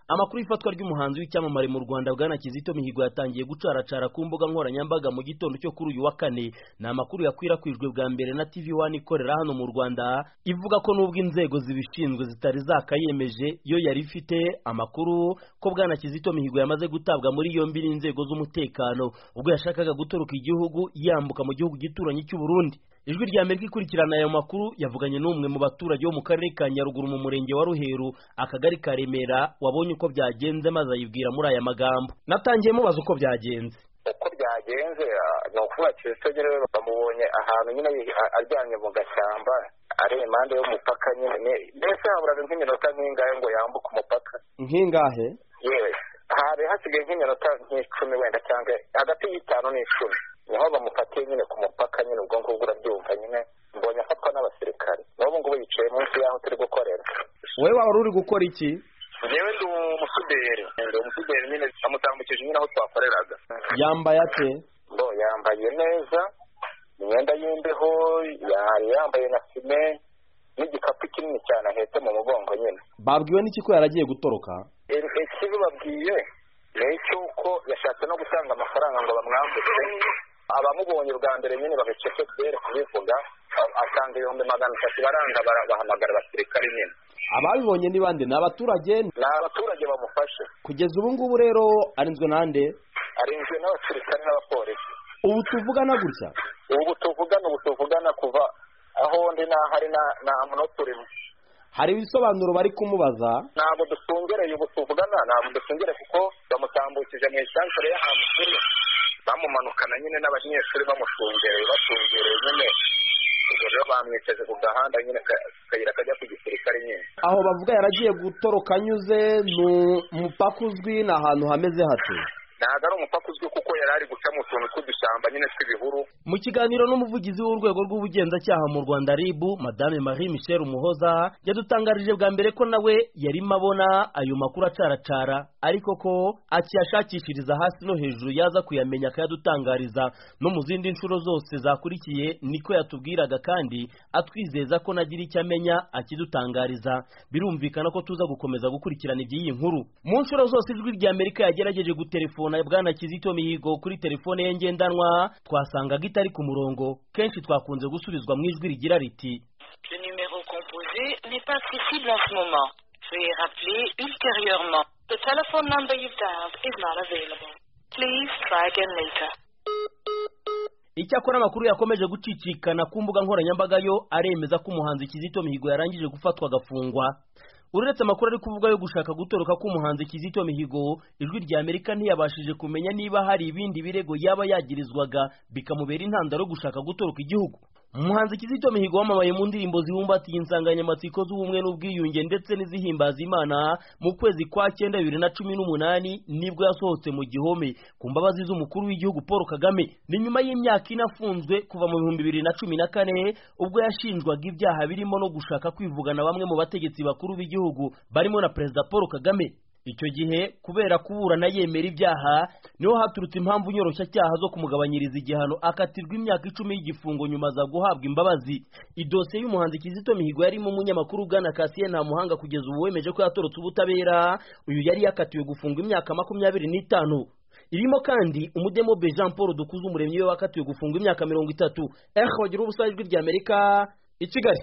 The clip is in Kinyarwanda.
amakuru y'ifatwa ry'umuhanzi w'icyamamare mu rwanda bwana kizito mihigo yatangiye gucaracara ku mbuga nkoranyambaga mu gitondo cyo kuri uyu wa kane ni amakuru yakwirakwijwe bwa mbere na tv wani ikorera hano mu rwanda ivuga ko n'ubwo inzego zibishinzwe zitari zakayemeje yo yari ifite amakuru ko bwana kizito mihigo yamaze gutabwa muri yombi n'inzego z'umutekano ubwo yashakaga gutoroka igihugu yambuka mu gihugu gituranyi cy'u Burundi ijwi rya amerika ikurikirana ayo makuru yavuganye n'umwe mu baturage bo mu karere ka nyaruguru mu murenge wa ruheru akagari ka remera wabonye uko byagenze maze ayibwira muri aya magambo natangiye mubaza uko byagenze uko byagenze ni ukuvuga kizito nyine bamubonye ahantu nyine aryamye mu gashyamba ari impande y'umupaka nyine mbese haburaga nk'iminota nk'ingahe ngo yambuke umupaka nkingahe yewe hari hasigaye nk'iminota nk'icumi wenda cyangwa hagati y'itanu n'icumi niho bamufatiye nyine ku mupaka nyine ubwo ngubwo urabyumva nyine mbonye afatwa n'abasirikare n'ubu ngubu yicaye munsi y'aho turi gukorera wowe waba uri gukora iki njyewe ndi umusuderi ndi umusuderi nyine amutambukije nyine aho twakoreraga yambaye ate bo yambaye neza imyenda y'imbeho yari yambaye na fime n'igikapu kinini cyane ahetse mu mugongo nyine babwiwe n'iki ko yaragiye gutoroka ikibi babwiye ni icy'uko yashatse no gutanga amafaranga ngo bamwambutse abamubonye bwa mbere nyine bagacece kubera kubivuga asanga ibihumbi magana atatu baranga bahamagara abasirikare nyine ababibonye ni bande ni abaturage ni abaturage bamufashe kugeza ubu ngubu rero arinzwe n'ande arinzwe n'abasirikare n'abapolisi ubu tuvugana gutya ubu tuvugana ubu tuvugana kuva aho ndi n'ahari nta muntu turimo hari ibisobanuro bari kumubaza ntabwo dusungereye ubu tuvugana ntabwo dusungereye kuko bamutambukije mu isanzure y'ahantu turi bamumanukana nyine n'abanyeshuri bamushungereye bashungereye nyine ubwo rero bamwicaje ku gahanda nyine akayira kajya ku gisirikare nyine aho bavuga yaragiye gutoroka anyuze ni umupaka uzwi ni ahantu hameze hate ntabwo ari umupaka uzwi kuko yari ari guca mu tuntu tw'udushyamba nyine tw'ibihuru mu kiganiro n'umuvugizi w'urwego rw'ubugenzacyaha mu rwanda rib madame marie michel umuhoza yadutangarije bwa mbere ko nawe yarimo abona ayo makuru acaracara ariko ko akiyashakishiriza hasi no hejuru yaza kuyamenya akayadutangariza no mu zindi nshuro zose zakurikiye niko yatubwiraga kandi atwizeza ko nagira icyo amenya akidutangariza birumvikana ko tuza gukomeza gukurikirana iby'iyi nkuru mu nshuro zose ijwi rya amerika yagerageje guterefona bwana kizito mihigo kuri telefone ye ngendanwa twasangaga itari ku murongo kenshi twakunze gusubizwa mu ijwi rigira riti Le numéro composé n'est pas accessible en ce moment. Veuillez rappeler ultérieurement. The telephone number you've dialed is not available. Please try again later. icyakora amakuru yakomeje gucicikana ku mbuga nkoranyambaga yo aremeza ko umuhanzi kizito mihigo yarangije gufatwa agafungwa uretse amakuru ari kuvuga yo gushaka gutoroka k'umuhanzi kizito mihigo ijwi rya amerika ntiyabashije kumenya niba hari ibindi birego yaba yagirizwaga bikamubera intandaro yo gushaka gutoroka igihugu umuhanzi kizito mihigo wamamaye mu ndirimbo zibumbatiye insanganyamatsiko z'ubumwe n'ubwiyunge ndetse n'izihimbaza imana mu kwezi kwa cyenda bibiri na cumi n'umunani nibwo yasohotse mu gihome ku mbabazi z'umukuru w'igihugu paul kagame ni nyuma y'imyaka ine afunzwe kuva mu bihumbi bibiri na cumi na kane ubwo yashinjwaga ibyaha birimo no gushaka kwivugana bamwe mu bategetsi bakuru b'igihugu barimo na perezida paul kagame icyo gihe kubera kuburana yemera ibyaha niho haturutse impamvu nyoroshyacyaha zo kumugabanyiriza igihano akatirwa imyaka icumi y'igifungo nyuma aza guhabwa imbabazi idosiye y'umuhanzi kizito mihigo yarimo umunyamakuru bwana kasiye nta muhanga kugeza ubu wemeje ko yatorotse ubutabera uyu yari yakatiwe gufungwa imyaka makumyabiri n'itanu irimo kandi umudemobe jean paul dukuze umuremyi we wakatiwe gufungwa imyaka mirongo itatu eho wagira ubusa ijwi ry'amerika i kigali